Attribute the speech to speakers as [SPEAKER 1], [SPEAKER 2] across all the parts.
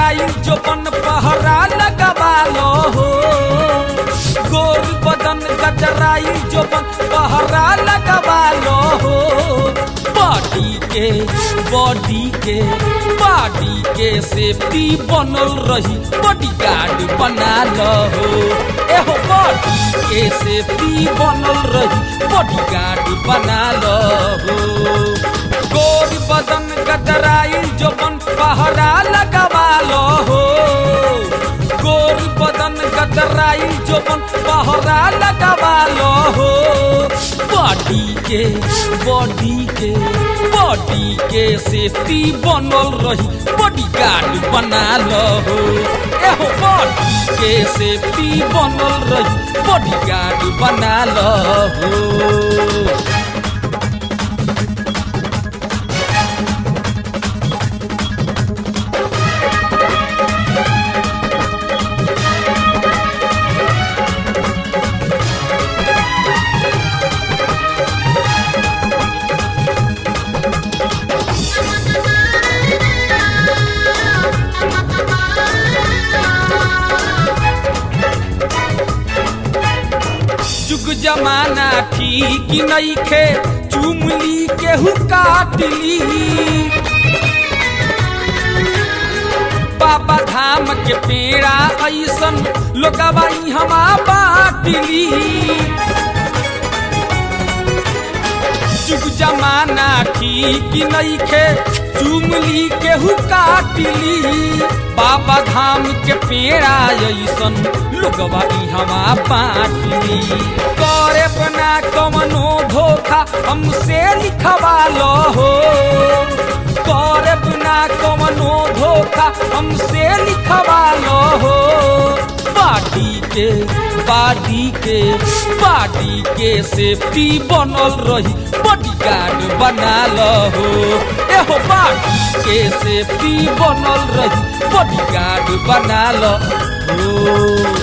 [SPEAKER 1] गजराई जो बन पहरा लगवा लो हो गोर बदन गजराई जो बन पहरा लगवा लो हो बॉडी के बॉडी के बॉडी के सेफ्टी बनल रही बॉडी गार्ड बना लो हो एहो बॉडी के सेफ्टी बनल रही बॉडी गार्ड बना लो हो गोर बदन गदराई जो बन पहरा लगवा लो हो गोर बदन गदराई जो बन पहरा लगवा लो हो बॉडी के बॉडी के बॉडी के सेफ्टी बनल रही बॉडी गार्ड बना लो हो एहो बॉडी के सेफ्टी बनल रही बॉडी गार्ड बना लो हो जुग जमाना ठीक नईखे चुमली केहू काटली बाबा धाम के पेड़ा ऐसन लोगवा हमा बाटली जुग जमाना ठीक नईखे चुमली केहू काटली बाबा धाम के पेड़ा ऐसन लोगवा हमा बाटली करे बना कमनो धोखा हमसे लिखवा लो हो करे बिना कमनो धोखा हमसे लिखवा लो हो बाडी के बाडी के बाडी के सेफ्टी बनल रही बॉडी गार्ड बना लो हो एहो बाडी के सेफ्टी बनल रही बॉडी गार्ड बना लो हो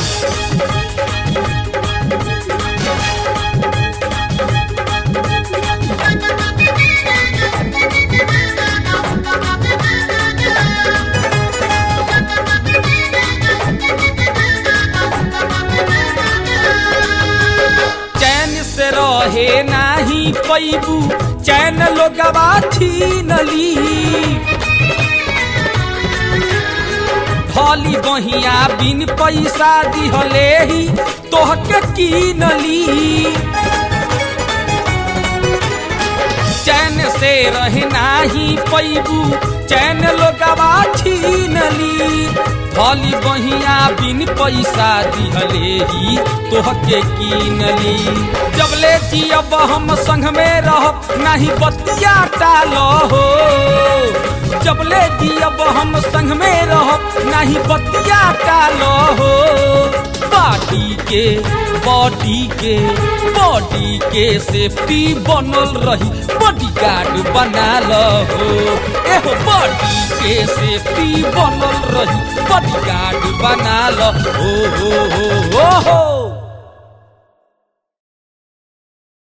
[SPEAKER 1] चैन से रहे नाही पैबू चैन लोगवा छीनली धली बहिया बिन पैसा दिहले ही तोहके कीनली चैन से रहे नाही पैबू चैन लोगवा छीनली धली बहिया बिन पैसा दिहले ही तोहके कीनली जबले जियब हम संग में रह नहीं बतिया टालो हो जबले जियब हम संग में रह नहीं बतिया टालो हो बॉडी के बॉडी के बॉडी के सेफ्टी बनल रही बॉडी गार्ड बना लो हो एहो बॉडी के सेफ्टी बनल रही बॉडी गार्ड बना लो हो हो हो हो हो